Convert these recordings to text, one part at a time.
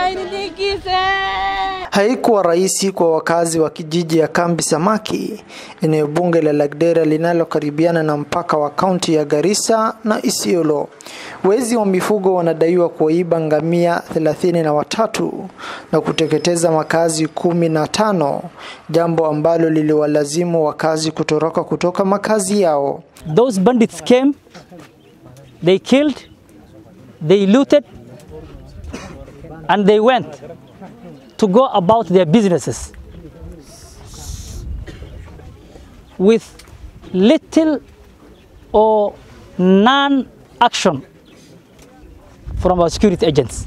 Haikuwa rahisi kwa wakazi wa kijiji ya Kambi Samaki, eneo bunge la Lagdera linalokaribiana na mpaka wa kaunti ya Garissa na Isiolo. Wezi wa mifugo wanadaiwa kuiba ngamia thelathini na watatu na kuteketeza makazi kumi na tano, jambo ambalo liliwalazimu wakazi kutoroka kutoka makazi yao. Those bandits came, they killed, they looted, and they went to go about their businesses with little or none action from our security agents.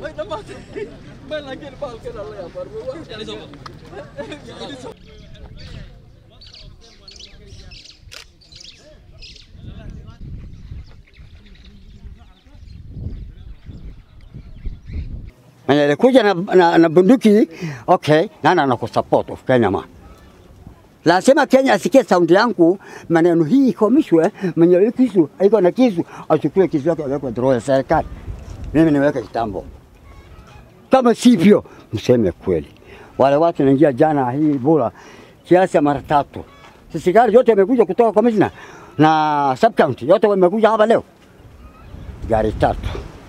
Mwenye alikuja na, na, na bunduki okay, nani anakusupport of Kenya man. Lazima Kenya asikie saundi yangu, maneno hii ikomishwe. Mwenye hiyo kisu aiko na kisu achukue kisu yake aweke draw ya serikali, mimi niweke kitambo. Kama sivyo, mseme kweli. Wale watu naingia jana hii bora kiasi ya mara tatu, sisi gari yote imekuja kutoka commissioner na sub county yote wamekuja hapa leo, gari tatu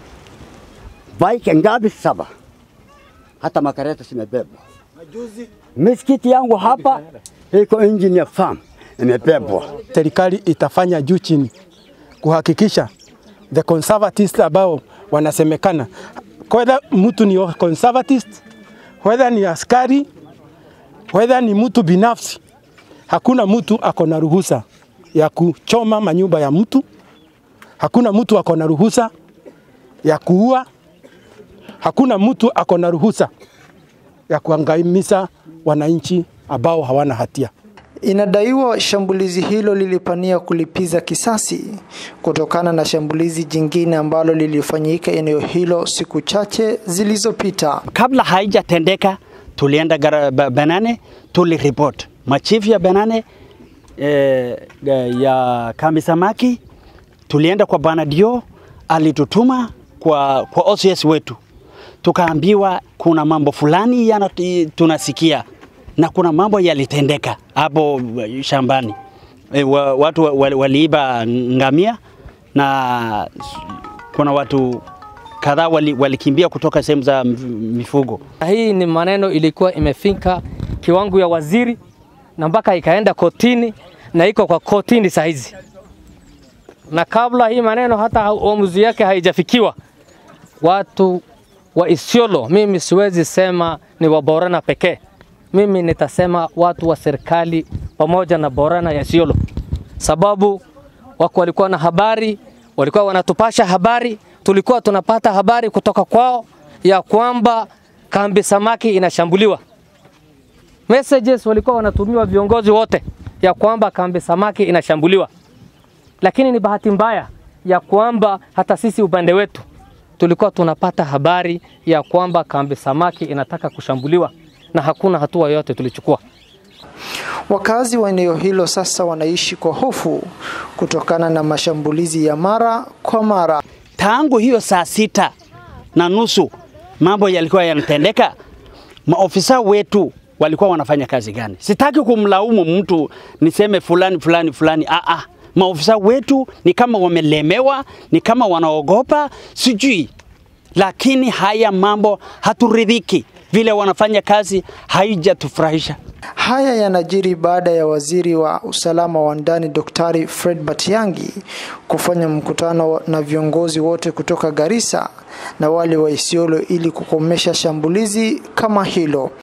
bike ngapi? Saba. Hata makareta zimebebwa. Misikiti yangu hapa iko engineer farm imebebwa. Serikali itafanya juu chini kuhakikisha the conservatists ambao wanasemekana, whether mtu ni conservatist, whether ni askari, whether ni mtu binafsi, hakuna mtu ako na ruhusa ya kuchoma manyumba ya mtu, hakuna mtu ako na ruhusa ya kuua hakuna mtu ako na ruhusa ya kuangamiza wananchi ambao hawana hatia. Inadaiwa shambulizi hilo lilipania kulipiza kisasi kutokana na shambulizi jingine ambalo lilifanyika eneo hilo siku chache zilizopita. Kabla haijatendeka, tulienda gara, ba, Banane tuliripoti machifu ya Banane eh, ya Kambi Samaki, tulienda kwa Bwana Dio alitutuma kwa, kwa OCS wetu tukaambiwa kuna mambo fulani yana tunasikia na kuna mambo yalitendeka hapo shambani. E, wa, watu waliiba ngamia na kuna watu kadhaa walikimbia wali kutoka sehemu za mifugo. Hii ni maneno ilikuwa imefika kiwango ya waziri na mpaka ikaenda kotini na iko kwa kotini saa hizi, na kabla hii maneno hata uamuzi yake haijafikiwa watu wa Isiolo, mimi siwezi sema ni wa Borana pekee. Mimi nitasema watu wa serikali pamoja na Borana ya Isiolo, sababu wako walikuwa na habari, walikuwa wanatupasha habari, tulikuwa tunapata habari kutoka kwao ya kwamba kambi samaki inashambuliwa. Messages walikuwa wanatumiwa viongozi wote ya kwamba kambi samaki inashambuliwa, lakini ni bahati mbaya ya kwamba hata sisi upande wetu tulikuwa tunapata habari ya kwamba kambi samaki inataka kushambuliwa na hakuna hatua yoyote tulichukua. Wakazi wa eneo hilo sasa wanaishi kwa hofu kutokana na mashambulizi ya mara kwa mara. Tangu hiyo saa sita na nusu mambo yalikuwa yanatendeka, maofisa wetu walikuwa wanafanya kazi gani? Sitaki kumlaumu mtu niseme fulani fulani fulani, ah ah maofisa wetu ni kama wamelemewa, ni kama wanaogopa, sijui. Lakini haya mambo haturidhiki, vile wanafanya kazi haijatufurahisha. Haya yanajiri baada ya waziri wa usalama wa ndani Daktari Fred Matiang'i kufanya mkutano na viongozi wote kutoka Garissa na wale wa Isiolo ili kukomesha shambulizi kama hilo.